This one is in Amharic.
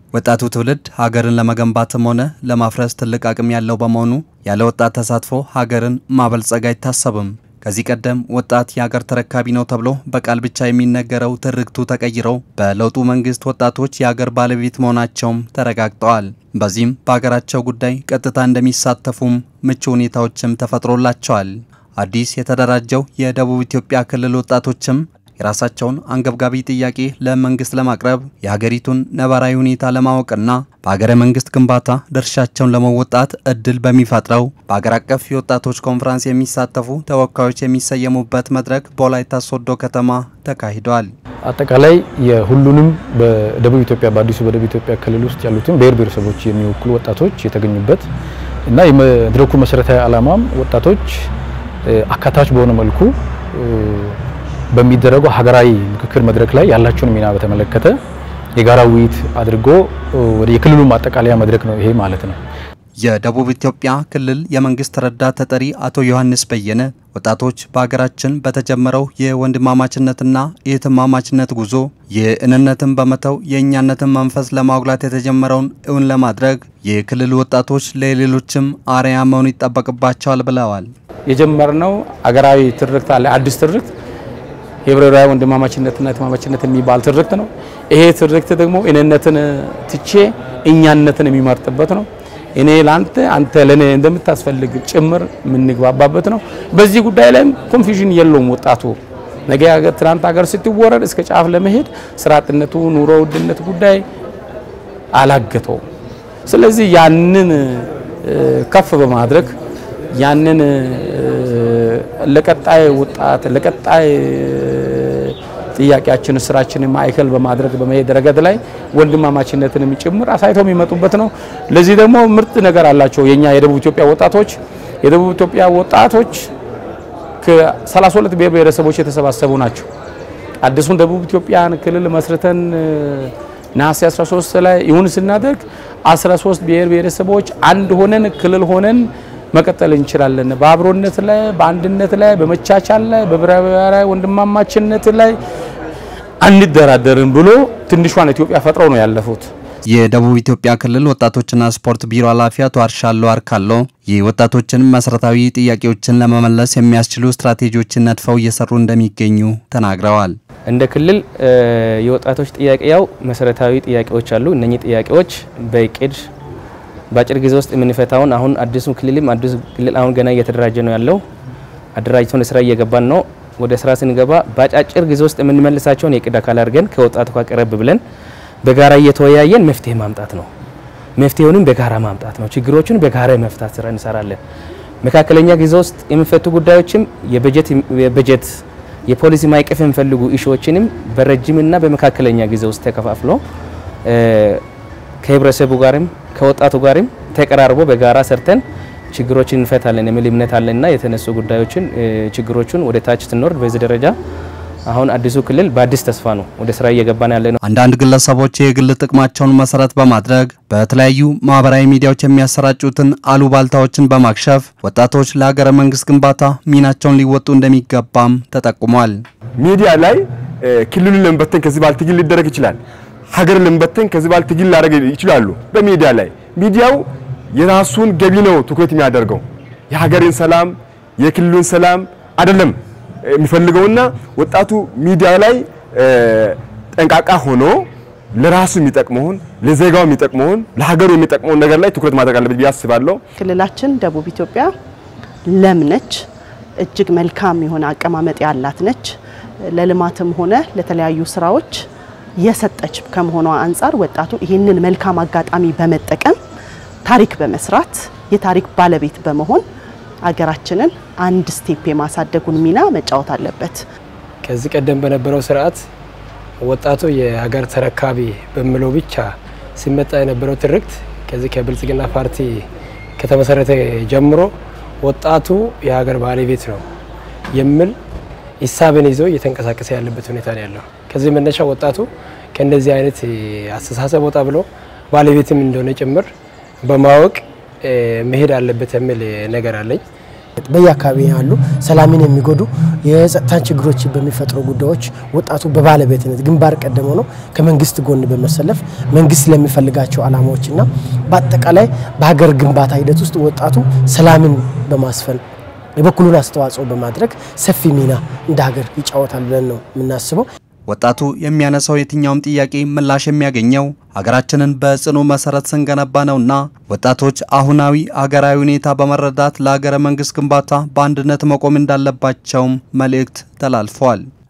ወጣቱ ትውልድ ሀገርን ለመገንባትም ሆነ ለማፍረስ ትልቅ አቅም ያለው በመሆኑ ያለ ወጣት ተሳትፎ ሀገርን ማበልጸግ አይታሰብም። ከዚህ ቀደም ወጣት የሀገር ተረካቢ ነው ተብሎ በቃል ብቻ የሚነገረው ትርክቱ ተቀይረው በለውጡ መንግስት ወጣቶች የሀገር ባለቤት መሆናቸውም ተረጋግጠዋል። በዚህም በሀገራቸው ጉዳይ ቀጥታ እንደሚሳተፉም ምቹ ሁኔታዎችም ተፈጥሮላቸዋል። አዲስ የተደራጀው የደቡብ ኢትዮጵያ ክልል ወጣቶችም የራሳቸውን አንገብጋቢ ጥያቄ ለመንግስት ለማቅረብ የሀገሪቱን ነባራዊ ሁኔታ ለማወቅና በሀገረ መንግስት ግንባታ ድርሻቸውን ለመወጣት እድል በሚፈጥረው በሀገር አቀፍ የወጣቶች ኮንፈረንስ የሚሳተፉ ተወካዮች የሚሰየሙበት መድረክ በወላይታ ሶዶ ከተማ ተካሂዷል። አጠቃላይ የሁሉንም በደቡብ ኢትዮጵያ በአዲሱ በደቡብ ኢትዮጵያ ክልል ውስጥ ያሉትን ብሔር ብሔረሰቦች የሚወክሉ ወጣቶች የተገኙበት እና የመድረኩ መሰረታዊ ዓላማም ወጣቶች አካታች በሆነ መልኩ በሚደረገው ሀገራዊ ምክክር መድረክ ላይ ያላቸውን ሚና በተመለከተ የጋራ ውይይት አድርጎ ወደ የክልሉ ማጠቃለያ መድረክ ነው ይሄ ማለት ነው። የደቡብ ኢትዮጵያ ክልል የመንግስት ረዳት ተጠሪ አቶ ዮሐንስ በየነ ወጣቶች በሀገራችን በተጀመረው የወንድማማችነትና የእህትማማችነት ጉዞ የእንነትን በመተው የእኛነትን መንፈስ ለማጉላት የተጀመረውን እውን ለማድረግ የክልል ወጣቶች ለሌሎችም አርአያ መሆን ይጠበቅባቸዋል ብለዋል። የጀመርነው አገራዊ ትርክት አለ፣ አዲስ ትርክት የብሔራዊ ወንድማማችነትና እህትማማችነት የሚባል ትርክት ነው። ይሄ ትርክት ደግሞ እኔነትን ትቼ እኛነትን የሚመርጥበት ነው። እኔ ለአንተ አንተ ለኔ እንደምታስፈልግ ጭምር የምንግባባበት ነው። በዚህ ጉዳይ ላይም ኮንፊውዥን የለውም። ወጣቱ ነገ ትናንት ሀገር ስትወረድ እስከ ጫፍ ለመሄድ ስራ አጥነቱ፣ ኑሮ ውድነት ጉዳይ አላገተውም። ስለዚህ ያንን ከፍ በማድረግ ያንን ለቀጣይ ወጣት ለቀጣይ ጥያቄያችን ስራችንን ማዕከል በማድረግ በመሄድ ረገድ ላይ ወንድማማችነትንም ጭምር አሳይተው የሚመጡበት ነው። ለዚህ ደግሞ ምርጥ ነገር አላቸው የኛ የደቡብ ኢትዮጵያ ወጣቶች የደቡብ ኢትዮጵያ ወጣቶች ከ32 ብሔር ብሔረሰቦች የተሰባሰቡ ናቸው። አዲሱን ደቡብ ኢትዮጵያን ክልል መስርተን ነሐሴ 13 ላይ ይሁን ስናደርግ 13 ብሔር ብሔረሰቦች አንድ ሆነን ክልል ሆነን መቀጠል እንችላለን። በአብሮነት ላይ፣ በአንድነት ላይ፣ በመቻቻል ላይ፣ በብሔራዊ ወንድማማችነት ላይ አንደራደርም ብሎ ትንሿን ኢትዮጵያ ፈጥረው ነው ያለፉት። የደቡብ ኢትዮጵያ ክልል ወጣቶችና ስፖርት ቢሮ ኃላፊ አቶ አርሻሎ አርካሎ የወጣቶችን መሰረታዊ ጥያቄዎችን ለመመለስ የሚያስችሉ ስትራቴጂዎችን ነድፈው እየሰሩ እንደሚገኙ ተናግረዋል። እንደ ክልል የወጣቶች ጥያቄ ያው መሰረታዊ ጥያቄዎች አሉ። እነኚህ ጥያቄዎች በእቅድ በአጭር ጊዜ ውስጥ የምንፈታውን አሁን አዲሱ ክልልም አዲሱ ክልል አሁን ገና እየተደራጀ ነው ያለው። አደራጅተን ስራ እየገባን ነው። ወደ ስራ ስንገባ በአጫጭር ጊዜ ውስጥ የምንመልሳቸውን የእቅድ አካል አድርገን ከወጣቱ ጋር ቀረብ ብለን በጋራ እየተወያየን መፍትሄ ማምጣት ነው። መፍትሄውንም በጋራ ማምጣት ነው። ችግሮቹን በጋራ የመፍታት ስራ እንሰራለን። መካከለኛ ጊዜ ውስጥ የሚፈቱ ጉዳዮችም የበጀት የበጀት የፖሊሲ ማዕቀፍ የሚፈልጉ ኢሹዎችንም በረጅምና በመካከለኛ ጊዜ ውስጥ ተከፋፍሎ ከህብረተሰቡ ጋርም ከወጣቱ ጋርም ተቀራርቦ በጋራ ሰርተን ችግሮችን እንፈታለን የሚል እምነት አለና የተነሱ ጉዳዮችን ችግሮቹን ወደ ታች ስንወርድ በዚህ ደረጃ አሁን አዲሱ ክልል በአዲስ ተስፋ ነው ወደ ስራ እየገባን ያለ ነው። አንዳንድ ግለሰቦች የግል ጥቅማቸውን መሰረት በማድረግ በተለያዩ ማህበራዊ ሚዲያዎች የሚያሰራጩትን አሉባልታዎችን በማክሸፍ ወጣቶች ለሀገረ መንግስት ግንባታ ሚናቸውን ሊወጡ እንደሚገባም ተጠቁሟል። ሚዲያ ላይ ክልሉን ለመበተን ከዚህ በኋላ ትግል ሊደረግ ይችላል ሀገር ለመበተን ከዚህ በኋላ ትግል ላደረግ ይችላሉ። በሚዲያ ላይ ሚዲያው የራሱን ገቢ ነው ትኩረት የሚያደርገው የሀገርን ሰላም የክልሉን ሰላም አይደለም የሚፈልገውና ወጣቱ ሚዲያ ላይ ጠንቃቃ ሆኖ ለራሱ የሚጠቅመውን ለዜጋው የሚጠቅመውን ለሀገሩ የሚጠቅመውን ነገር ላይ ትኩረት ማድረግ አለበት ብዬ አስባለሁ። ክልላችን ደቡብ ኢትዮጵያ ለም ነች። እጅግ መልካም የሆነ አቀማመጥ ያላት ነች። ለልማትም ሆነ ለተለያዩ ስራዎች የሰጠች ከመሆኗ አንጻር ወጣቱ ይህንን መልካም አጋጣሚ በመጠቀም ታሪክ በመስራት የታሪክ ባለቤት በመሆን አገራችንን አንድ ስቴፕ የማሳደጉን ሚና መጫወት አለበት። ከዚህ ቀደም በነበረው ስርዓት ወጣቱ የሀገር ተረካቢ በሚለው ብቻ ሲመጣ የነበረው ትርክት ከዚህ ከብልጽግና ፓርቲ ከተመሰረተ ጀምሮ ወጣቱ የሀገር ባለቤት ነው የሚል ሂሳብን ይዞ እየተንቀሳቀሰ ያለበት ሁኔታ ነው ያለው። ከዚህ መነሻ ወጣቱ ከእንደዚህ አይነት አስተሳሰብ ወጣ ብሎ ባለቤትም እንደሆነ ጭምር በማወቅ መሄድ አለበት የሚል ነገር አለኝ። በየአካባቢ ያሉ ሰላምን የሚጎዱ የጸጥታን ችግሮች በሚፈጥሩ ጉዳዮች ወጣቱ በባለቤትነት ግንባር ቀደም ሆኖ ከመንግስት ጎን በመሰለፍ መንግስት ለሚፈልጋቸው ዓላማዎችና በአጠቃላይ በሀገር ግንባታ ሂደት ውስጥ ወጣቱ ሰላምን በማስፈን የበኩሉን አስተዋጽኦ በማድረግ ሰፊ ሚና እንደ ሀገር ይጫወታል ብለን ነው የምናስበው። ወጣቱ የሚያነሳው የትኛውም ጥያቄ ምላሽ የሚያገኘው ሀገራችንን በጽኑ መሰረት ስንገነባ ነውና ወጣቶች አሁናዊ ሀገራዊ ሁኔታ በመረዳት ለሀገረ መንግስት ግንባታ በአንድነት መቆም እንዳለባቸውም መልእክት ተላልፏል።